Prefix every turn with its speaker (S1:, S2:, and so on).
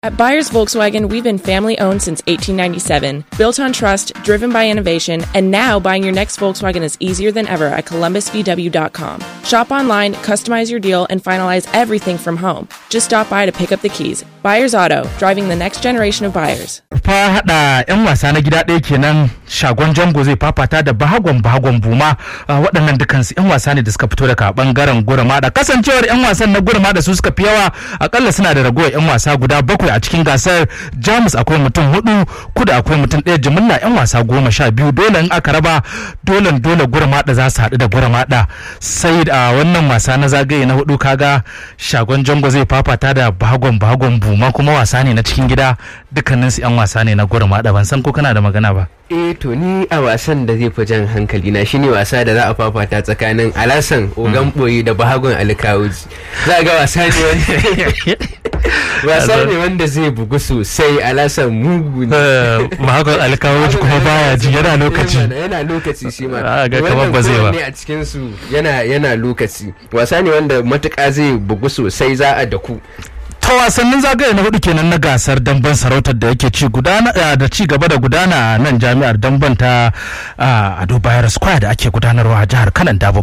S1: At Buyers Volkswagen, we've been family owned since 1897, built on trust, driven by innovation, and now buying your next Volkswagen is easier than ever at columbusvw.com. Shop online, customize your deal, and finalize everything from home. Just stop by to pick up the keys. Buyers Auto, driving the next generation of buyers.
S2: fa hada yan wasa na gida ɗaya kenan shagon jango zai fafata da bahagon bahagon buma Ah, waɗannan dukansu yan wasa ne da suka fito daga bangaren gurmada kasancewar yan wasan na gurmada su suka fi yawa akalla suna da ragowar yan wasa guda bakwai a cikin gasar jamus akwai mutum hudu kuda akwai mutum ɗaya jimilla yan wasa goma sha biyu dole in aka raba dole dole gurmada za su haɗu da gurmada sai a wannan wasa na zagaye na hudu kaga shagon jango zai fafata da bahagon bahagon buma kuma wasa ne na cikin gida dukkaninsu yan wasa ne na gurmada ban san ko kana da magana ba
S3: eh to ni a wasan da zai fi jan hankali na shine wasa da za a fafata tsakanin alasan ogan boye da bahagon alkawuji za a ga wasa ne wanda wasa ne wanda zai bugu sosai alasan mugu ne
S2: bahagon alkawoci kuma baya ji yana lokaci
S3: Eh, mana, yana lokaci shi ma
S2: Ah, ga kamar
S3: Wannan
S2: ba zai ba.
S3: kowanne a cikin su yana yana lokaci wasa ne wanda matuƙa zai bugu sosai za a daku
S2: ta wasannin zagaye na hudu kenan na gasar damben sarautar da yake ci gudana eh, da ci gaba da gudana a nan jami'ar damben ta ah, ado bayar square da ake gudanarwa a jihar kanan dabo